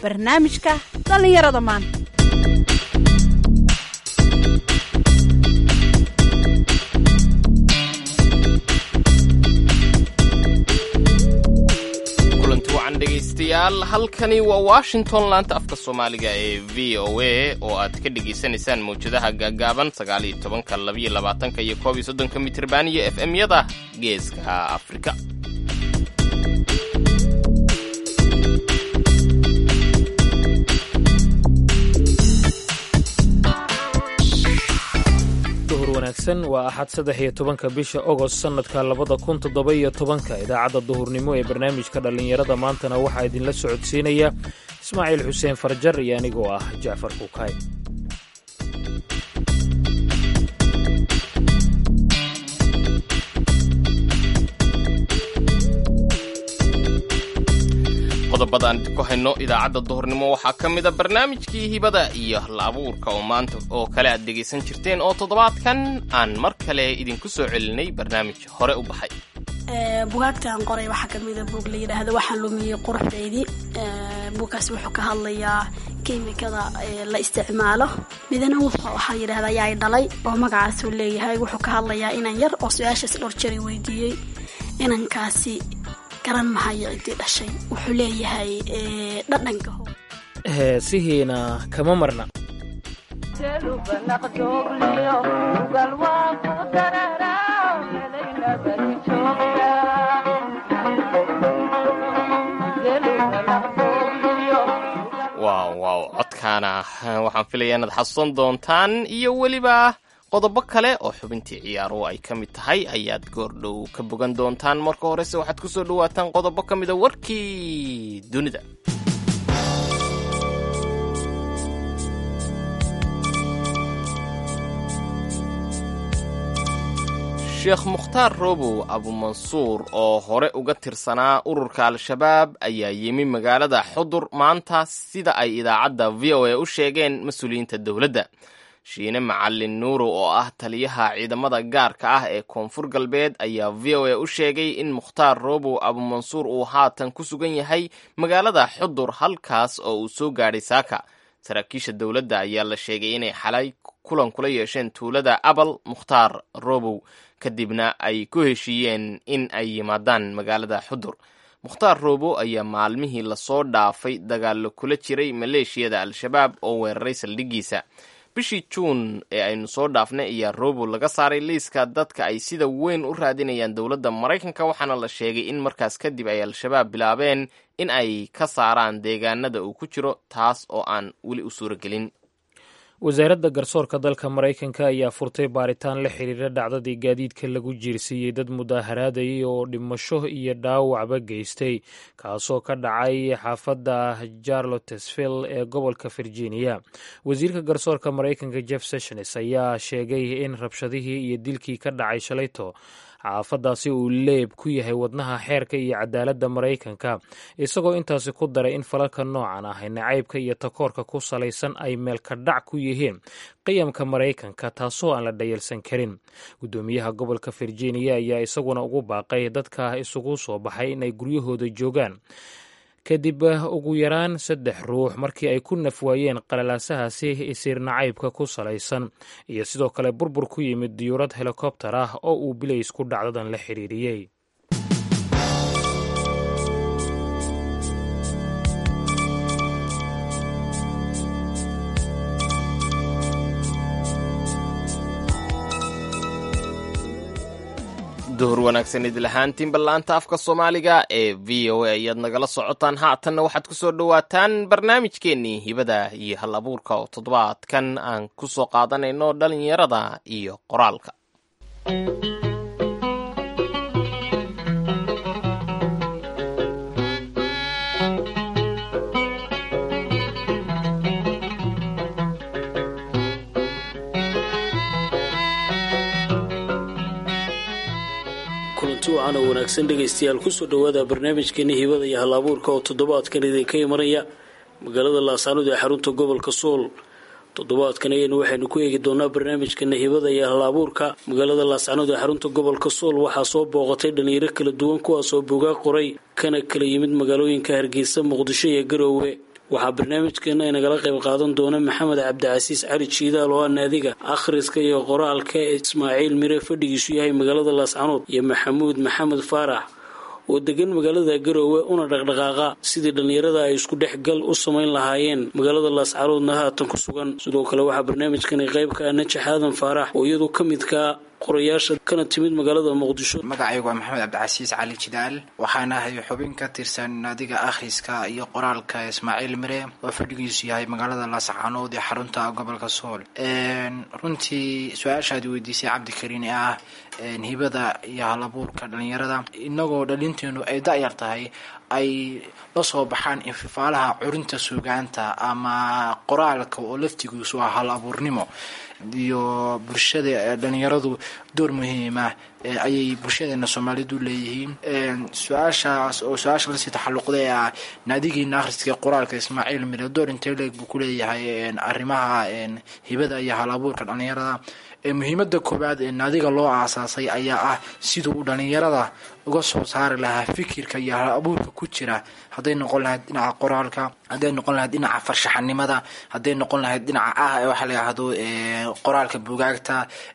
barnaamijka dhallinyarada maanta kulanti wacan dhegaystayaal halkani waa washington laanta afka soomaaliga ee v o a oo aad ka dhegaysanaysaan mawjadaha gaagaaban sagaal iyo tobanka labiyo labaatanka iyo koob iyo soddonka mitriban iyo f m yada geeska afrika duhur wanaagsan waa axad saddex iyo tobanka bisha ogost sannadka labada kun toddoba iyo tobanka idaacadda duhurnimo ee barnaamijka dhallinyarada maantana waxaa idinla socodsiinaya ismaaciil xuseen farjar iyo anigoo ah jacfar kuukay qodobada aan ku hayno idaacadda duhurnimo waxaa ka mid a barnaamijkii hibada iyo hal abuurka oo maanta oo kale aad dhegaysan jirteen oo toddobaadkan aan mar kale idinku soo celinay barnaamij hore u baxay bugaagtaan qoray waxaa kamida buug la yidhaahdo waxaan lumiyey quruxdeydii buugkaas wuxuu ka hadlayaa kiimikada la isticmaalo midna waxaa yidhahdaa yaay dhalay oo magacaasuu leeyahay wuxuu ka hadlayaa inan yar oo su-aashaas dhowr jari weydiiyey inankaasi garan mahayo cidii dhashay wuxuu leeyahay dhadhanka ho heesihiina kama marna waaw waaw codkaana waxaan filaya inaad xasuusan doontaan iyo weliba qodobo kale oo xubintii ciyaaruhu ay ka mid tahay ayaad goordhow ka bogan doontaan marka horese waxaad ku soo dhawaataan qodobo ka mida warkii dunida sheekh mukhtaar robow abumansuur oo hore uga tirsanaa ururka al-shabaab ayaa yimi magaalada xudur maanta sida ay idaacadda v o a u sheegeen mas-uuliyiinta dowladda shiine macalin nuuro oo ah taliyaha ciidamada gaarka ah ee koonfur galbeed ayaa v o a u sheegay in mukhtaar robow abumansuur uu haatan ku sugan yahay magaalada xudur halkaas oo uu soo gaadhay saaka saraakiisha dowladda ayaa la sheegay inay xalay kulan kula yeesheen tuulada abal mukhtaar robow kadibna ay ku heshiiyeen in ay yimaadaan magaalada xudur mukhtaar robow ayaa maalmihii lasoo dhaafay dagaallo kula jiray maleeshiyada al-shabaab oo weeraray saldhiggiisa bishii juun ee aynu soo dhaafnay ayaa robow laga saaray liiska dadka ay sida weyn u raadinayaan dowladda maraykanka waxaana la sheegay in markaas kadib ay al-shabaab bilaabeen in ay ka saaraan deegaanada uu ku jiro taas oo aan weli u suuragelin wasaaradda garsoorka dalka maraykanka ayaa furtay baaritaan la xiriira dhacdadii gaadiidka lagu jiirsiiyey dad mudaaharaadayay oo dhimasho iyo dhaawacba geystay kaasoo ka dhacay xaafadda charlottesville ee gobolka virginia wasiirka garsoorka maraykanka jeff sessions ayaa sheegay in rabshadihii iyo dilkii ka dhacay shalayto xaafadaasi uu leeb ku yahay wadnaha xeerka iyo cadaaladda maraykanka isagoo intaasi ku daray in falalka noocan ah nacaybka iyo takoorka ku salaysan ay meelka dhac ku yihiin qiyamka maraykanka taasoo aan la dhayalsan karin guddoomiyaha gobolka virginia ayaa isaguna ugu baaqay dadka isugu soo baxay inay guryahooda joogaan kadib ugu yaraan saddex ruux markii ay ku nafwaayeen qalalaasahaasi isiir nacaybka ku salaysan iyo sidoo kale burbur ku yimid diyuurad helikobtar ah oo uu bilaysku dhacdadan la xiriiriyey duhur wanaagsan idil ahaantiin ballaanta afka soomaaliga ee v o a ayaad nagala socotaan haatanna waxaad ku soo dhowaataan barnaamijkeennii hibada iyo hal abuurka oo toddobaadkan aan ku soo qaadanayno dhalinyarada iyo qoraalka kulanti wacan oo wanaagsan dhegaystayaal kusoo dhowaada barnaamijkeeni hibada iyo hal abuurka oo toddobaadkan idinka imanaya magaalada laasaanud ee xarunta gobolka sool toddobaadkan ayaynu waxaynu ku eegi doonaa barnaamijkana hibada iyo hal abuurka magaalada laascanood ee xarunta gobolka sool waxaa soo booqatay dhalinyaro kala duwan kuwaasoo buugaag qoray kana kala yimid magaalooyinka hargeysa muqdisho iyo garoowe waxaa barnaamijkeena inagala qayb qaadan doona maxamed cabdicasiis cali jiidaal oo ah naadiga akhriska iyo qoraalka ismaaciil mire fadhigiisu yahay magaalada laascanood iyo maxamuud maxamed faarax oo degan magaalada garoowe una dhaqdhaqaaqa sidii dhallinyarada ay isku dhexgal u samayn lahaayeen magaalada laascaroodna haatan ku sugan sidoo kale waxaa barnaamijkani qayb ka ah najax aadan faarax oo iyadu ka midkaa qorayaasha kana timid magaalada muqdisho magacaygu waa maxamed cabdicasiis cali jidaal waxaana ahay xubin ka tirsan naadiga akhriska iyo qoraalka ismaaciil mire oo fadhigiisu yahay magaalada laascaanood ee xarunta gobolka sool runtii su-aashaad weydiisay cabdikariin ee ah hibada iyo halabuurka dhalinyarada inagoo dhalinteenu ay da-yar tahay ay la soo baxaan infifaalaha curinta suugaanta ama qoraalka oo laftigiisu ah hal abuurnimo iyo bulshada dhalinyaradu door muhiima ayay bulshadeena soomaalidu leeyihiin su-aashaas oo su-aasha lasii taxaluqday ah naadigiina akhriska qoraalka ismaaciil mire door intee leeg buu kuleeyahay arrimaha hibada iyo hal abuurka dhalinyarada muhiimada koowaad ee naadiga loo aasaasay ayaa ah siduu uu dhalinyarada uga soo saari lahaa fikirka iyo hal abuurka ku jira hadday noqon lahayd dhinaca qoraalka hadday noqon lahayd dhinaca farshaxanimada hadday noqon lahayd dhinaca ah waxa la yihahdo qoraalka bugaagta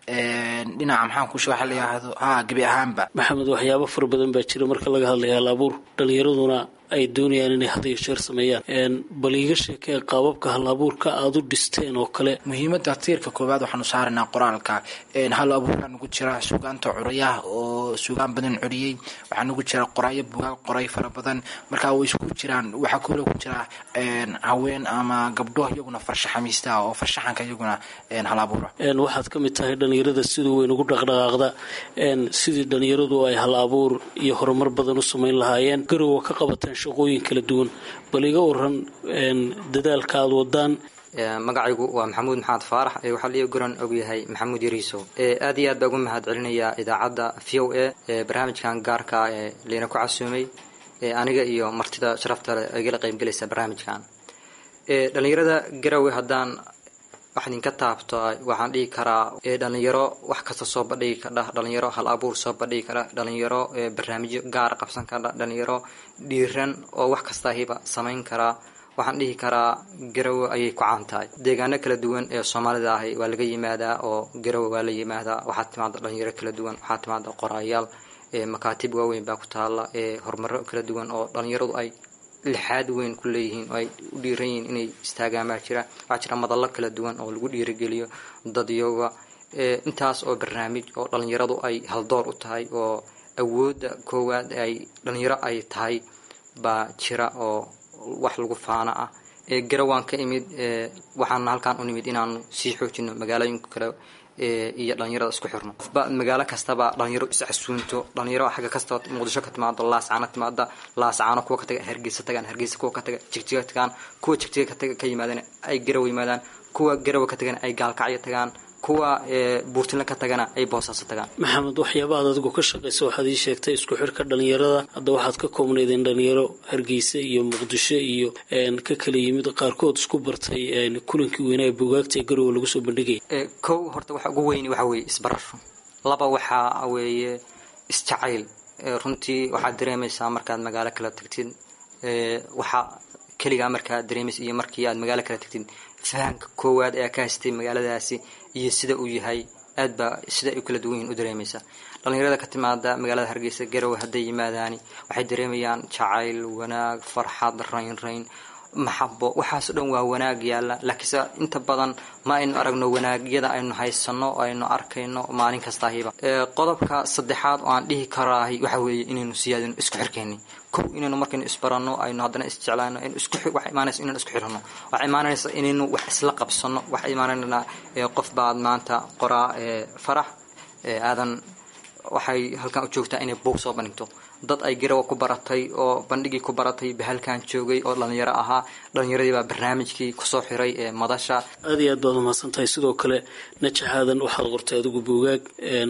dhinaca maxaan kushe waxa la yihahdo ha gebi ahaanba maxamed waxyaabo fara badan baa jira marka laga hadlaya hal abuur dhalinyaraduna ay doonayaan inay had iyo jeer sameeyaan bal iiga sheekee qaababka hal abuurka aada u dhisteen oo kale muhiimada tiirka koowaad waxaanu saaraynaa qoraalka hal abuurkaa nugu jira suugaanta curayaha oo suugaan badan curiyey waxaa nugu jira qoraayo bugaag qoray fara badan markaa way isku jiraan waxaa kule ku jira haween ama gabdho iyaguna farshaxamiista oo farshaxanka iyaguna hal abuura waxaad ka mid tahay dhalinyarada siduu weyn ugu dhaqdhaqaaqda sidii dhalinyaradu ay hal abuur iyo horumar badan u samayn lahaayeen garowa ka qabateen shaqooyin kala duwan bal iga waran dadaalka aada wadaan magacaygu waa maxamuud maxamed faarax ee waxaa liiga goran ogyahay maxamuud yariiso aad iyo aad baa ugu mahad celinayaa idaacadda v o a ee barnaamijkan gaarka ee layna ku casuumay aniga iyo martida sharafta leh igala qaybgelaysa barnaamijkan dhalinyarada garowe haddaan wax idinka taabto waxaan dhihi karaa dhalinyaro wax kasta soo bandhigi kardha dhalinyaro hal abuur soo bandhigi kara dhalinyaro barnaamijyo gaar qabsan kardha dhalinyaro dhiiran oo wax kastaahiba samayn karaa waxaan dhihi karaa garowe ayay ku caan tahay deegaano kala duwan ee soomaalida ahi waa laga yimaadaa oo garowe waa la yimaadaa waxaa timaada dhalinyaro kala duwan waxaa timaada qoraayaal makaatib waaweyn baa ku taala horumaro kala duwan oo dhalinyaradu ay lixaad weyn ku leeyihiin oo ay u dhiiran yihiin inay istaagaan baa jira waxaa jira madallo kala duwan oo lagu dhiirigeliyo dadyoga intaas oo barnaamij oo dhalinyaradu ay haldoor u tahay oo awoodda koowaad ay dhalinyaro ay tahay baa jira oo wax lagu faana ah garawaan ka imid waxaana halkaan u nimid inaanu sii xoojino magaalooyinka kale iyo dhalinyarada isku xirno qofba magaalo kastaba dhalinyaro iscasuunto dhalinyaro xagga kasta muqdisho ka timaado laascaano timaada laascaano kuwa ka taga hargeysa tagaan hargeysa kuwa ka taga jigjiga tagaan kuwa jigjiga ka yimaadana ay garawa yimaadaan kuwa garawa ka tagana ay gaalkacyo tagaan kuwa buurtinle ka tagana ay boosaaso tagaan maxamed waxyaaba aad adigu ka shaqaysa waxaad ii sheegtay isku xirka dhalinyarada hadda waxaad ka koobnaydeen dhalinyaro hargeysa iyo muqdisho iyo ka kala yimid qaarkood isku bartay kulankii weynaa bugaagta ee garowe lagu soo bandhigaya kow horta waxa ugu weyni waxa weeye isbarasho laba waxaa weeye isjacayl runtii waxaad dareemaysaa markaad magaalo kala tagtid waxaa keligaa markaad dareemaysa iyo markii aad magaalo kala tagtid fahamka koowaad ee ka haystay magaaladaasi iyo sida uu yahay aad baa sida ay u kala duwan yihin u dareemaysa dhalinyarada ka timaada magaalada hargeysa garowe hadday yimaadaani waxay dareemayaan jacayl wanaag farxad rayn rayn maxabo waxaas o dhan waa wanaag yaalla laakiinse inta badan ma aynu aragno wanaagyada aynu haysano o aynu arkayno maalin kastaahiba qodobka saddexaad oo aan dhihi karaahi waxa weeye inaynu siyaadino isku xirkeenni kow inaynu markaynu isbarano aynu haddana isjeclaano waxa imaanaysa inaynu isku xirano waxa imaanaysa inaynu wax isla qabsano waxa imaanayna qof baad maanta qoraa farax aadan waxay halkan u joogtaa inay buug soo bandhigto dad ay garawa ku baratay oo bandhigii ku baratay bahalkan joogay oo dhalinyaro ahaa dhalinyaradii baa barnaamijkii kusoo xiray ee madasha aad iyo aad baad umahadsan tahay sidoo kale najaxaadan waxaad qortay adigu buugaag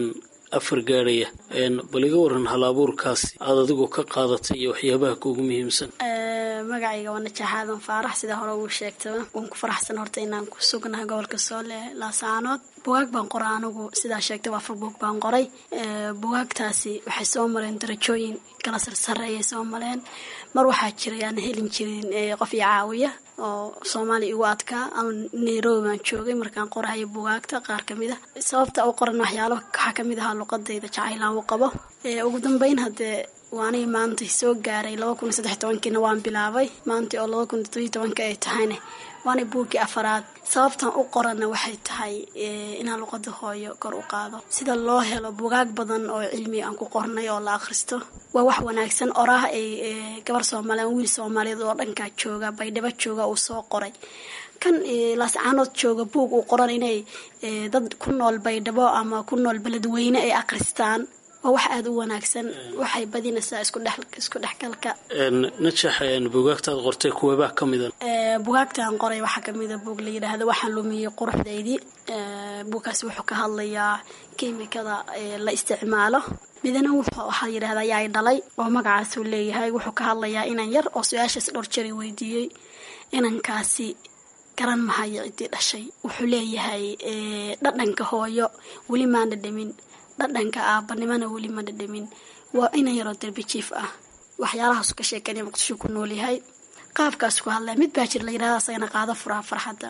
afar gaadhaya bal iga waran hal abuurkaasi aada adigu ka qaadatay iyo waxyaabaha kuugu muhiimsan magacayga waa najaax aadan faarax sidaa hore uu sheegtaba waan ku faraxsan horta inaan ku sugnahay gobolka soole laasaanood bugaag baan qoray anigu sidaa sheegtay waa afar buug baan qoray bugaagtaasi waxay soo mareen darajooyin kala sarsareeyay soo mareen mar waxaa jiray aan helin jirin qof i caawiya oo soomaaliya igu adkaa ama nairobi baan joogay markaan qorahayo bugaagta qaar kamid a sababta u qoran waxyaalo waxaa kamid ahaa luqadayda jacaylaan u qabo ugu dambeyn haddee waanay maanta soo gaaray laba kun iyo saddex tobankiina waan bilaabay maanta oo laba kun iyo todobiyo tobanka ay tahayna waana buuggii afaraad sababtan u qoranna waxay tahay inaan luqada hooyo kor u qaado sida loo helo bugaag badan oo cilmi aan ku qornay oo la akhristo waa wax wanaagsan oraah ay gabar soomaaliya wiil soomaaliyeed oo dhankaa jooga baydhabo jooga uu soo qoray kan laascaanood jooga buug uu qoran inay dad ku nool baydhabo ama ku nool beledweyne ay akhristaan waa wax aada u wanaagsan waxay badinaysaa isku dhexgalka najax bugaagtaad qortay kuweebaa ka mida bugaagtaan qoray waxaa kamida buug la yidhaahdo waxaan lumiyey quruxdaydii buugkaasi wuxuu ka hadlayaa kiimikada la isticmaalo midana waxaa yidhahda ayaa dhalay oo magacaasuu leeyahay wuxuu ka hadlayaa inan yar oo su-aashaas dhowr jari weydiiyey inankaasi garan mahayo ciddii dhashay wuxuu leeyahay dhadhanka hooyo weli maan dhadhamin dhadhanka aabanimana weli ma dhadhamin waa inan yaroo darbi jiif ah waxyaalahaasu ka sheekanaya muqdisho ku noolyahay qaabkaas ku hadlaya mid baa jir la yidhahda asagana qaado furaa farxadda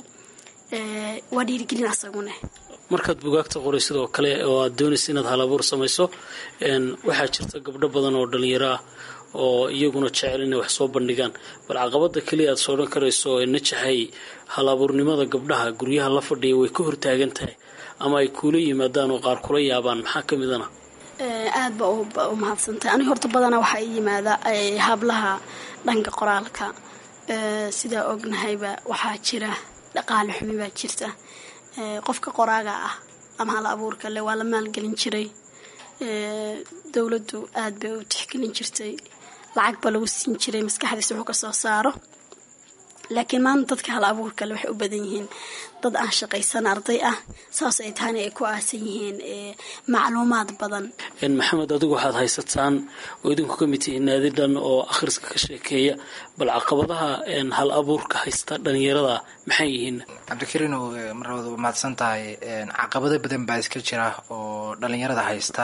waa dhiirigelin asagune markaad bugaagta qoray sidoo kale oo aad doonaysa inaad halabuur samayso waxaa jirta gabdho badan oo dhalinyaro ah oo iyaguna jecel inay wax soo bandhigaan bal caqabada keliya aad soodhan karayso ee najaxay halabuurnimada gabdhaha guryaha la fadhiya way ka hortaagan tahay ama ay kuula yimaadaan oo qaar kula yaabaan maxaa ka midana aad ba u mahadsantahay aniga horta badanaa waxaa i yimaada hablaha dhanka qoraalka sidaa ognahayba waxaa jira dhaqaale xumi baa jirta qofka qoraaga ah ama hal abuurka le waa la maalgelin jiray dowladdu aad bay u tixgelin jirtay lacag ba lagu siin jiray maskaxdiisa wuxuu kasoo saaro laakiin maanta dadka hal abuurkale waxay u badan yihiin dad aan shaqaysan arday ah saas ay tahayna ay ku aasan yihiin macluumaad badan maxamed adigu waxaad haysataan oo idinku ka mid tihiin naadi dhan oo akhriska ka sheekeeya bal caqabadaha hal abuurka haysta dhalinyarada maxay yihiin cabdikariinow mar labada waa mahadsan tahay caqabado badan baa iska jira oo dhalinyarada haysta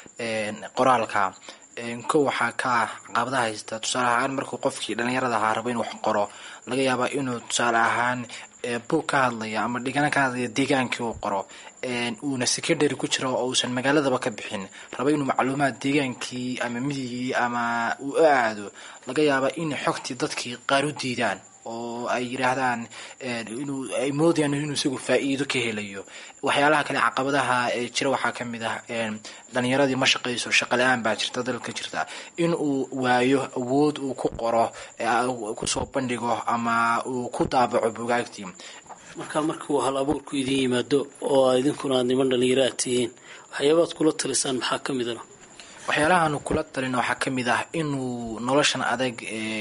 qoraalka kow waxaa ka ah caqabadaha haysta tusaale ahaan markuu qofkii dhalinyarada ahaa rabo inuu wax qoro laga yaabaa inuu tusaale ahaan buug ka hadlaya ama dhigana ka hadlaya deegaankii uu qoro uuna secondary ku jiro oo uusan magaaladaba ka bixin rabo inuu macluumaad deegaankii ama midigii ama uu u aado laga yaabaa in xogtii dadkii qaar u diidaan oo ay yidhaahdaan inuu ay moodayaan inuu isagu faa-iido ka helayo waxyaalaha kale caqabadaha ee jira waxaa ka mid ah dhalinyaradii ma shaqayso shaqa la-aan baa jirta dalka jirta in uu waayo awood uu ku qoro kusoo bandhigo ama uu ku daabaco bugaagtii markaa markuu hal abuurku idin yimaado oo idinkuna aad niman dhalinyaro aad tihiin waxyaabaad kula talisaan maxaa ka midana waxyaalahaanu kula talina waxaa ka mid ah inuu noloshan adag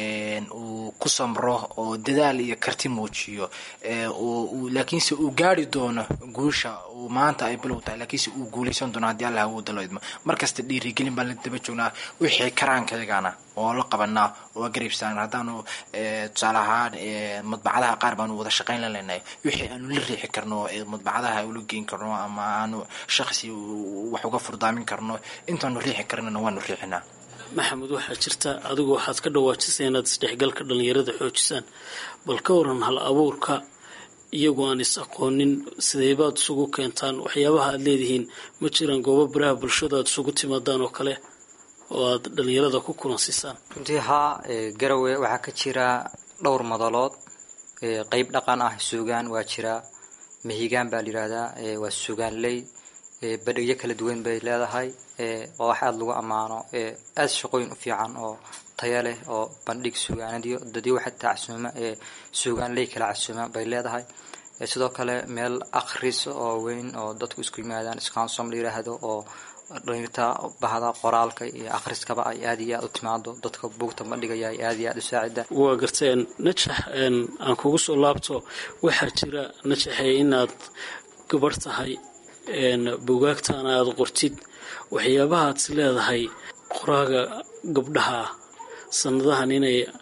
uu ku samro oo dadaal iyo karti muujiyo laakiinse uu gaari doono guusha uu maanta ay bilow tahay laakiinse uu guuleysan doono haddii allah awooda loo idmo markasta dhiirigelin baan la daba joognaa wixii karaankayagana oo la qabanaa oo garibsaan haddaanu tusaale ahaan madbacadaha qaar baanu wada shaqayn la leenahay wixii aanu la riixi karno madbacadaha ula geyn karno ama aanu shaqsi wax uga furdaamin karno intaanu riixi karnana waanu riixinaa maxamed waxaa jirta adigu waxaad ka dhawaajisay inaad isdhexgalka dhalinyarada xoojisaan bal ka waran hal abuurka iyagoo aan is aqoonin sideybaad isugu keentaan waxyaabaha aad leedihiin ma jiraan goobo baraha bulshada aad isugu timaadaan oo kale oo aad dhalinyarada ku kulansiisaan runtii haa garawe waxaa ka jira dhowr madalood qeyb dhaqan ah suugaan waa jiraa mahigaan baa layidhaahdaa waa suugaanley badhigyo kala duwan bay leedahay waa wax aada lagu ammaano aada shaqooyin u fiican oo taya leh oo bandhig suugaanadiyo dadyo waxa tacsuuma suugaanley kala casuuma bay leedahay sidoo kale meel akhris oo weyn oo dadku isku yimaadaan scansom la yiraahdo oo dhalinyarta bahda qoraalka iyo akhriskaba ay aada iyo aada u timaado dadka buugta bandhigaya ay aada iyo aada u saacida waa garteen najax aan kugu soo laabto waxaa jira najaxe inaad gabar tahay buugaagtaana aada qortid waxyaabaha aad is leedahay qoraaga gabdhaha sanadahan inay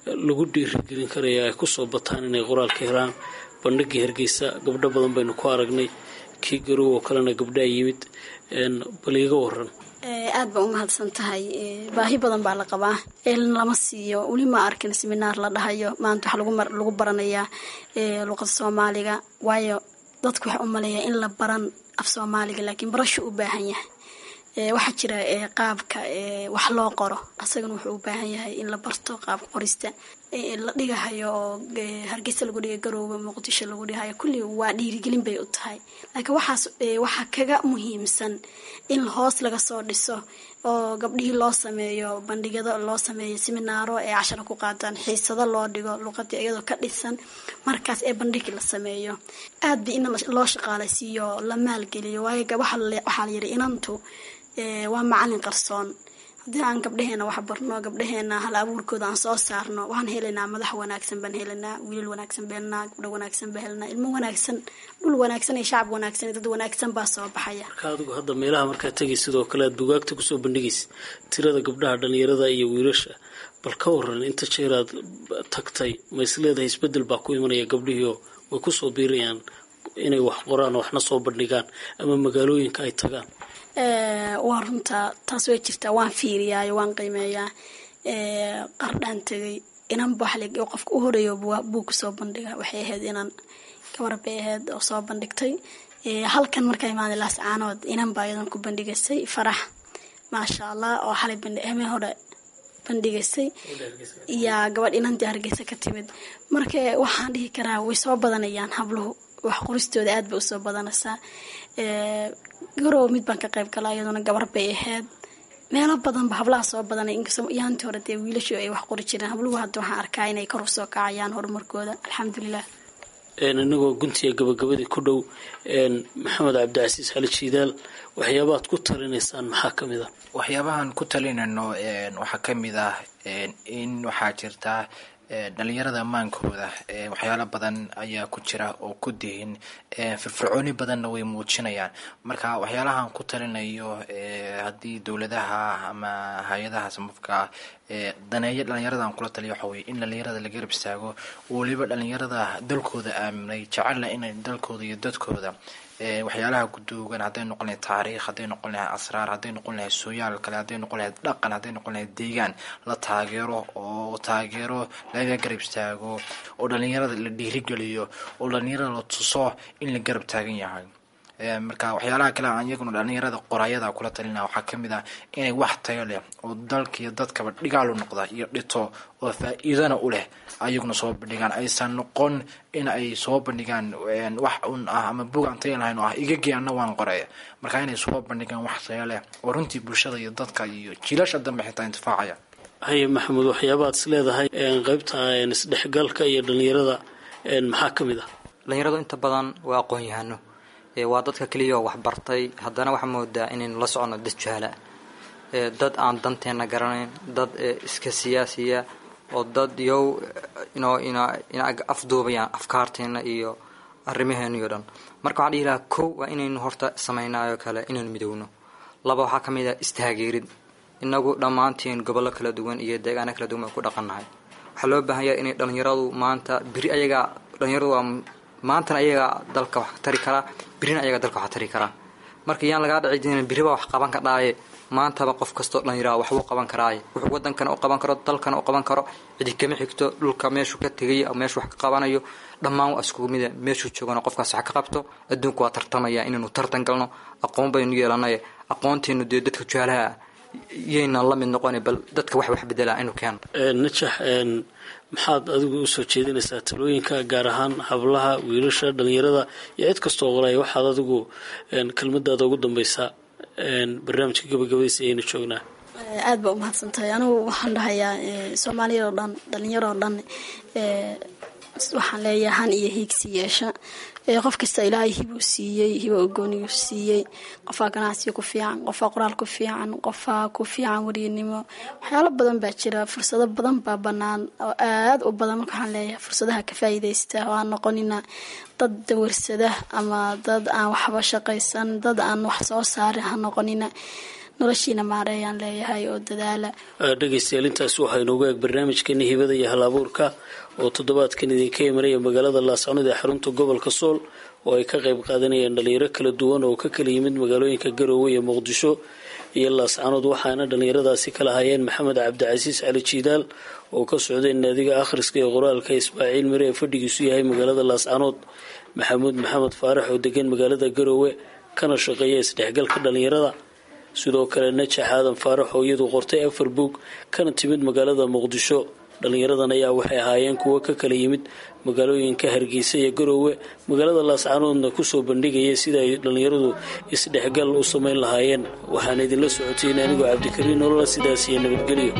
lagu dhiirigelin karaya ay kusoo bataan inay qoraalka helaan bandhigii hargeysa gabdho badan baynu ku aragnay kii garow oo kalena gabdhaa yimid bal iiga waran aad baa u mahadsan tahay baahi badan baa la qabaa eelin lama siiyo weli ma arkin seminaar la dhahayo maanta waxaa lagu baranayaa luqada soomaaliga waayo dadku waxaa u maleeyaa in la baran af soomaaliga laakiin barashu u baahan yahay waxaa jira qaabka wax loo qoro asagana wuxuu u baahan yahay in la barto qaabka qorista la dhigahayo oo hargeysa lagu dhiga garooba muqdisho lagu dhigahayo kulli waa dhiirigelin bay u tahay laakiin waxaas waxaa kaga muhiimsan in hoos laga soo dhiso oo gabdhihii loo sameeyo bandhigyado loo sameeyo seminaaro ee cashara ku qaataan xiisado loo dhigo luqadii iyadoo ka dhisan markaas ee bandhigi la sameeyo aad ba in loo shaqaalaysiiyo la maalgeliyo waayo waxaa la yidhi inantu waa macalin qarsoon haddii aan gabdhaheena wax barno gabdhaheena hal abuurkooda aan soo saarno waxaan helaynaa madax wanaagsan baan helanaa wiilal wanaagsan baan helanaa gabdho wanaagsan baan helanaa ilmo wanaagsan dhul wanaagsan iyo shacab wanaagsan iyo dad wanaagsan baa soo baxaya marka adigu hadda meelaha markaa tegay sidoo kale aad bugaagta kusoo bandhigaysa tirada gabdhaha dhalinyarada iyo wiilasha bal ka waran inta jeeraad tagtay ma is leedahay isbedel baa ku imanaya gabdhihiio way kusoo biirayaan inay wax qoraan oo waxna soo bandhigaan ama magaalooyinka ay tagaan waa runtaa taas way jirtaa waan fiiriyaayo waan qiimeeyaa qardhaan tegay inan baxlig oo qofka u horeeyo buu kusoo bandhiga waxay ahayd inan gabar bay ahayd oo soo bandhigtay halkan markaa imaaday laascaanood inan baa iyadan ku bandhigaysay farax maasha allah oo xalay bandhame hore bandhigaysay iyaa gabadh inantii hargeysa ka timid marka waxaan dhihi karaa way soo badanayaan habluhu wax qoristooda aad bay usoo badanaysaa garow mid baan ka qayb galaa iyaduna gabar bay ahayd meelo badanba hablaha soo badanay inkastoo yaantii hore dee wiilashu ay wax qori jireen habluhu hadda waxaan arkaa inay kor usoo kacayaan horumarkooda alxamdulilah inagoo guntiga gabagabadii ku dhow maxamed cabdicasiis xali jiidaal waxyaabaad ku talinaysaan maxaa ka mid a waxyaabahan ku talinayno waxaa ka mid ah in waxaa jirta dhalinyarada amaankooda waxyaalo badan ayaa ku jira oo ku dihin firfircooni badanna way muujinayaan marka waxyaalahan ku talinayo haddii dowladaha ama hay-adaha samafka daneeyo dhalinyaradan kula taliya waxa weye in dhalinyarada la garab istaago weliba dhalinyarada dalkooda aaminay jecelna inay dalkooda iyo dadkooda waxyaalaha guduugan hadday noqon lahayd taariikh hadday noqon lahayd asraar hadday noqon lahayd sooyaal kale hadday noqon lahayd dhaqan hadday noqon lahayd deegaan la taageero oo taageero laga garab istaago oo dhalinyarada la dhiirigeliyo oo dhalinyarada la tuso in la garab taagan yahay marka waxyaalaha kale aan iyaguna dhalinyarada qoraayada kula talina waxaa kamid ah inay wax tayo leh oo dalka iyo dadkaba dhigaalu noqda iyo dhito oo faa-iidana u leh ayaguna soo bandhigaan aysan noqon in ay soo bandhigaan wax un ah ama bug aan tayo lahayn oo ah igagii ana waan qoraya marka inay soo bandhigaan wax tayo leh oo runtii bulshada iyo dadka iyo jiilasha dambe xitaa intifaacaya haye maxamuud waxyaabaad is leedahay qeybta isdhexgalka iyo dhalinyarada maxaa ka mid ah dhalinyaradu inta badan waa aqoon-yahano waa dadka keliyaoo waxbartay haddana waxaa moodaa inaynu la soconno dad jahala dad aan danteenna garanayn dad iska siyaasiya oo dad yow inoo ina ina afduubayaan afkaarteena iyo arrimaheena iyo dhan marka waxaan dhihi lahaa kow waa inaynu horta samaynaayoo kale inaynu midowno laba waxaa ka mid ah istaageerid inagu dhammaantiin gobollo kala duwan iyo deegaano kala duwan baan ku dhaqannahay waxaa loo baahan yahay inay dhalinyaradu maanta beri ayagaa dhalinyaradu waa maantana ayagaa dalka wax tari karaa berina ayagaa dalka wax tari karaa marka yaan lagaa dhici jirin beriba wax qaban ka dhaaye maantaba qof kastoo dhallinyaraha waxbuu qaban karaaye wuxuu wadankana u qaban karo dalkana u qaban karo cidi kama xigto dhulka meeshuu ka tegay meeshuu wax ka qabanayo dhammaan waa iskugu mida meeshuu joogana qofkaas wax ka qabto adduunku waa tartamaya inaynu tartan galno aqoon baynu yeelanaye aqoonteenu dee dadka jaalaha yaynan la mid noqona bal dadka wax wax bedelaa inu keeno najax maxaad adigu usoo jeedinaysaa talooyinka gaar ahaan hablaha wiilasha dhalinyarada iyo cid kastoo qolaya waxaad adigu kelmadaada ugu dambaysaa barnaamijka gabagabadiisa ayaynu joognaa aada baa umahadsan tahay anigu waxaan dhahayaa soomaaliyad oo dhan dhalinyaro oo dhan waxaan leeyahay han iyo hiigsi yeesha qof kasta ilaahay hibuu siiyey hiba ogooniyuu siiyey qofaa ganacsiga ku fiican qofaa qoraal ku fiican qofaa ku fiican wariyanimo waxyaalo badan baa jira fursado badan baa banaan oo aada u badan marka waxaan leeyahay fursadaha ka faa'iidaysta oo aan noqonina dad dawarsada ama dad aan waxba shaqaysan dad aan wax soo saarin ha noqonina noloshiina maareeyaan leeyahay oo dadaala dhegaystayaal intaas waxaa inoogu eeg barnaamijkeeni hibada iyo hal abuurka oo toddobaadkan idinka imanaya magaalada laascanood ee xarunta gobolka sool oo ay ka qayb qaadanayaan dhalinyaro kala duwan oo ka kala yimid magaalooyinka garoowe iyo muqdisho iyo laascanood waxaana dhallinyaradaasi kala hayeen maxamed cabdicasiis cali jiidaal oo ka socday naadiga akhriska ee qoraalka ismaaciil mire ee fadhigiisu yahay magaalada laascanood maxamuud maxamed faarax oo degan magaalada garoowe kana shaqeeya isdhexgalka dhallinyarada sidoo kale najax aadan faarax oo iyadu qortay afar buug kana timid magaalada muqdisho dhallinyaradan ayaa waxay ahaayeen kuwo ka kala yimid magaalooyinka hargeysa iyo garoowe magaalada laascanoodna kusoo bandhigaya sida ay dhallinyaradu isdhexgal u samayn lahaayeen waxaan idinla socotayn anigoo cabdikariin nolola sidaas iyo nabadgelyo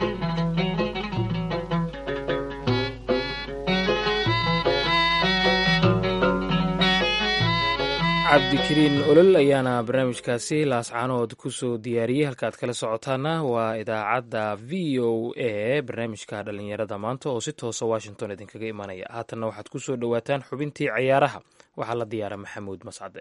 cabdikariin olol ayaana barnaamijkaasi laascaanood kusoo diyaariyey halkaaad kala socotaana waa idaacadda v o a barnaamijka dhallinyarada maanta oo si toosa washington idinkaga imanaya haatanna waxaad kusoo dhowaataan xubintii ciyaaraha waxaa la diyaara maxamuud mascade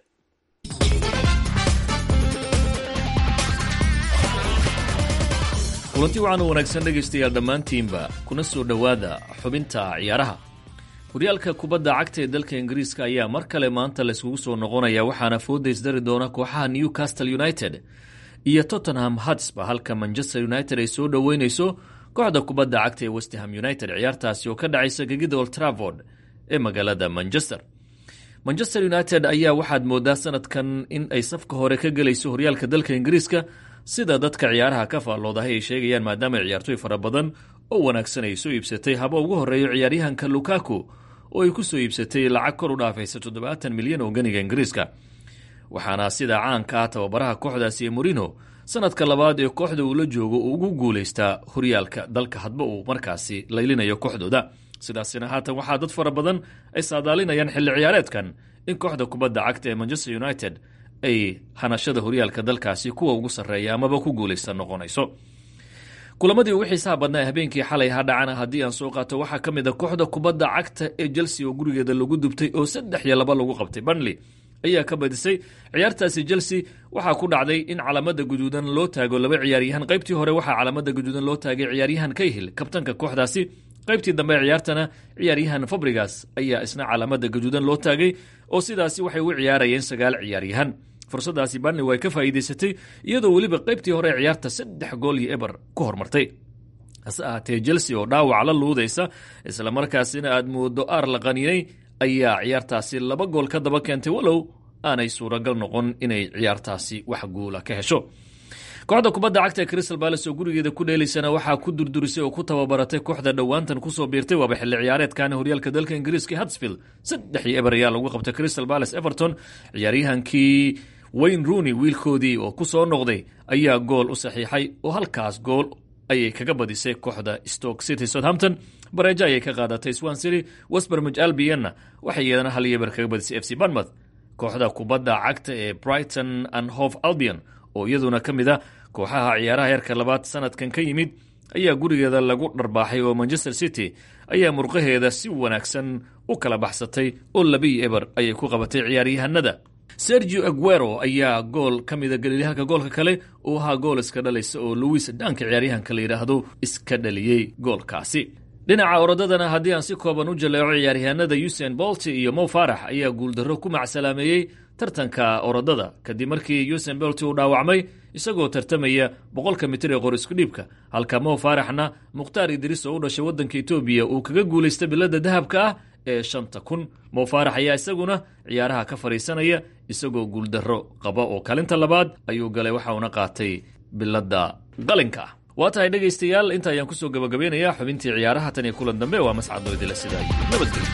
kulanti waxaan u wanaagsan dhegaystayaal dhammaantiinba kuna soo dhowaada xubinta ciyaaraha horyaalka kubadda cagta ee dalka ingiriiska ayaa mar kale maanta layskugu soo noqonaya waxaana fooda isdari doona kooxaha newcastle united iyo tottenham hatsba halka manchester united ay soo dhoweyneyso kooxda kubadda cagta ee westham united ciyaartaasi oo ka dhacaysa gegida old travord ee magaalada manchester manchester united ayaa waxaad moodaa sanadkan in ay safka hore ka gelayso horyaalka dalka ingiriiska sida dadka ciyaaraha ka faalloodahay ay sheegayaan maadaama ciyaartoy fara badan oo wanaagsan ay soo iibsatay haba ugu horeeyo ciyaaryahanka lukaku oo ay ku soo iibsatay lacag kor u dhaafaysa toddobaatan milyan oo ganiga ingiriiska waxaana sida caanka ah tababaraha kooxdaasi ee morino sanadka labaad ee kooxda uu la joogo uu ugu guulaystaa horyaalka dalka hadba uu markaasi laylinayo kooxdooda sidaasina haatan waxaa dad fara badan ay saadaalinayaan xilli ciyaareedkan in kooxda kubadda cagta ee manchester united ay hanashada horyaalka dalkaasi kuwa ugu sarreeya amaba ku guulaysta noqonayso kulamadii ugu xiisaha badnaa ee habeenkii xalay ha dhacana haddii aan soo qaato waxaa ka mid a kooxda kubadda cagta ee chelsea oo gurigeeda lagu dubtay oo saddex iyo laba lagu qabtay banley ayaa ka badisay ciyaartaasi chelsea waxaa ku dhacday in calaamada guduudan loo taago laba ciyaaryahan qaybtii hore waxaa calaamada guduudan loo taagay ciyaaryahan kayhil kabtanka kooxdaasi qaybtii dambe ciyaartana ciyaaryahan fabrigas ayaa isna calaamada guduudan loo taagay oo sidaasi waxay u ciyaarayeen sagaal ciyaaryahan fursadaasi banley way ka faa'iidaysatay iyadoo weliba qaybtii hore ciyaarta saddex gool iyo eber ku hormartay hase ahaatee chelsea oo dhaawac la luudaysa islamarkaasina aad moodo aar la qaniinay ayaa ciyaartaasi laba gool ka daba keentay walow aanay suuragal noqon inay ciyaartaasi wax guula ka hesho kooxda kubadda cagta ee crystal balace oo gurigeeda ku dheelaysana waxaa ku durdurisay oo ku tababaratay kooxda dhowaantan kusoo biirtay waaba xilli ciyaareedkan horyaalka dalka ingiriiska hadsfield saddex iyo eber ayaa lagu qabtay crystal balace everton ciyaaryahankii wayne rooney wiilkoodii oo ku soo noqday ayaa gool u saxiixay oo halkaas gool ayay kaga badisay kooxda stoke city southampton bareejo ayay ka qaadatay swan city westbermij albianna waxay iyadana hal iyo eber kaga badisay f c banmouth kooxda kubadda cagta ee brighton and hove albion oo iyaduna ka mid a kooxaha ciyaaraha heerka labaad sanadkan ka yimid ayaa gurigeeda lagu dharbaaxay oo manchester city ayaa murqaheeda si wanaagsan u kala baxsatay oo labiyo eber ayay ku qabatay ciyaaryahanada sergio aguero ayaa gool ka mida galiilyahanka goolka kale uu ahaa gool iska dhalaysa oo louis dhanka ciyaaryahanka la yidhaahdo iska dhaliyey goolkaasi dhinaca orodadana haddii aan si kooban u jaleeco ciyaaryahanada usain bolti iyo mow farax ayaa guuldarro ku macsalaameeyey tartanka orodada kadib markii usain bolti uu dhaawacmay isagoo tartamaya boqolka mitir ee qor isku dhiibka halka mow faraxna mukhtaar idriis oo u dhashay waddanka etoobiya uu kaga guulaysta bilada dahabka ah ee shanta kun mow faarax ayaa isaguna ciyaaraha ka fadhiisanaya isagoo guuldarro qaba oo kalinta labaad ayuu galay waxa uuna qaatay bilada qalinka ah waa tahay dhegaystayaal inta ayaan kusoo gabagabeynayaa xubintii ciyaaraha tan iyo kulan dambe waa mascadoo idila sidaa nabadgelyo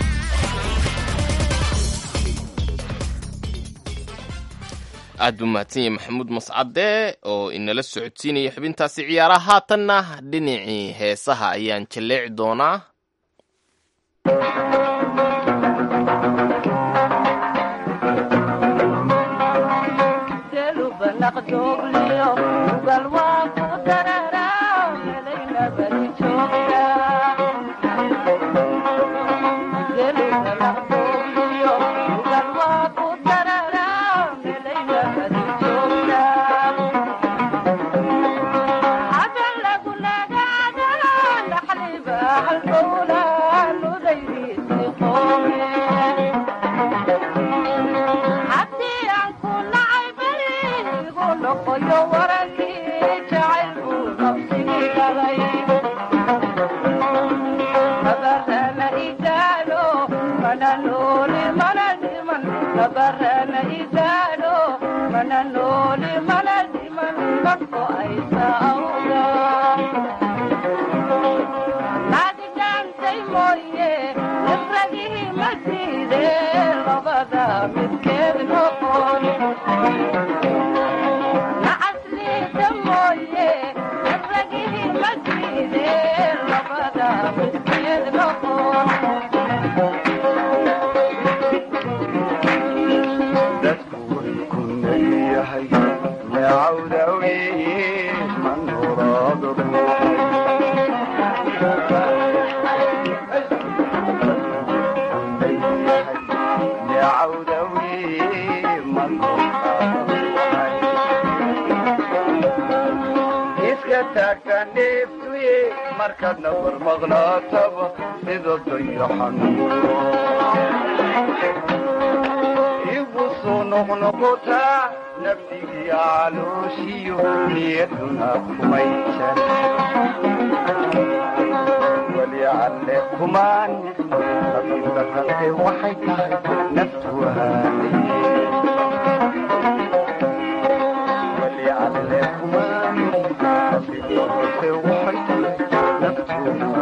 aad buu mahadsan yahay maxamuud mascade oo inala socodsiinaya xubintaasi ciyaaraha haatanna dhinacii heesaha ayaan jalleeci doonaa igu soo noqnoqotaa nafdigii calooshiyo niyaduna kumay jar weli alle kumaan nabida qalbe waxay tahay naftu weli alle kumaan nabida qalbe waxay tahay naftu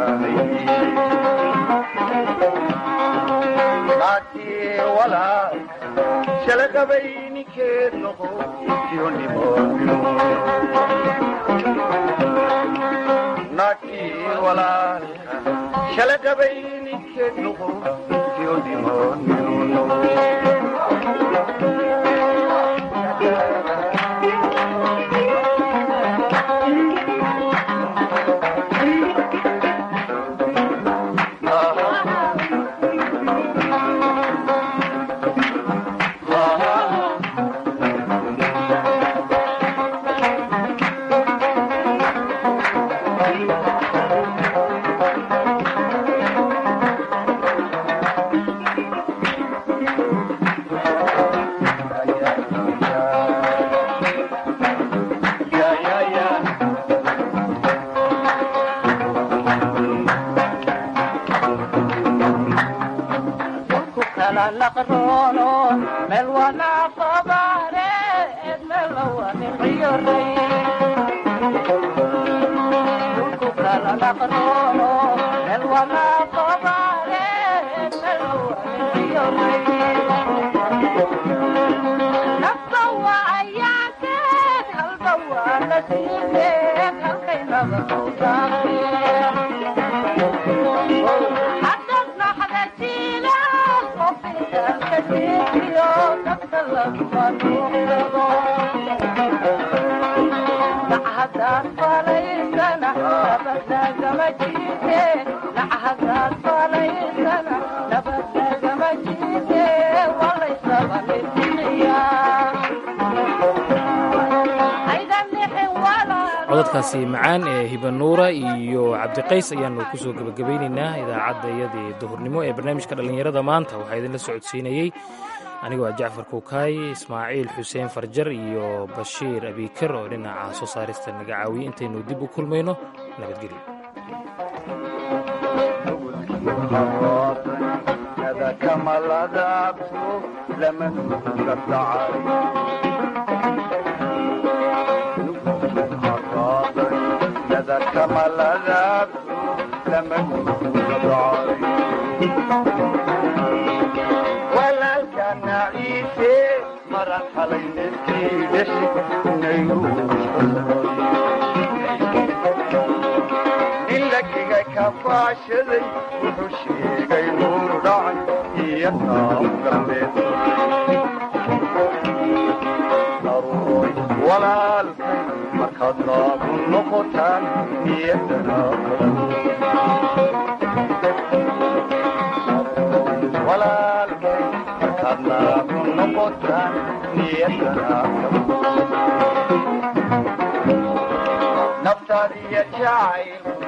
shalaqabayninkeed noqo naagtii walaalka shalaqabayninkeed noqo codadkaasi macaan ee hibanuura iyo cabdiqays ayaanu kusoo gebagabaynaynaa idaacadda iyadii duhurnimo ee barnaamijka dhallinyarada maanta waxaa idinla socodsiinayey anigoo ah jacfar kuukaay ismaaciil xuseen farjar iyo bashiir abiikar oo dhinaca soo saarista naga caawiyey intaynu dib u kulmayno nabadgelyo walaalkana ciise maran xalay neftiidhashi nin lagiga kafaashaday wuxuu sheegay nuur dhacay iyo naam galbeed aroy walaalkay markaad naagu noqotaan iyadana walaalkay markaad naagu noqotaan niyadana naftaadiya jacayl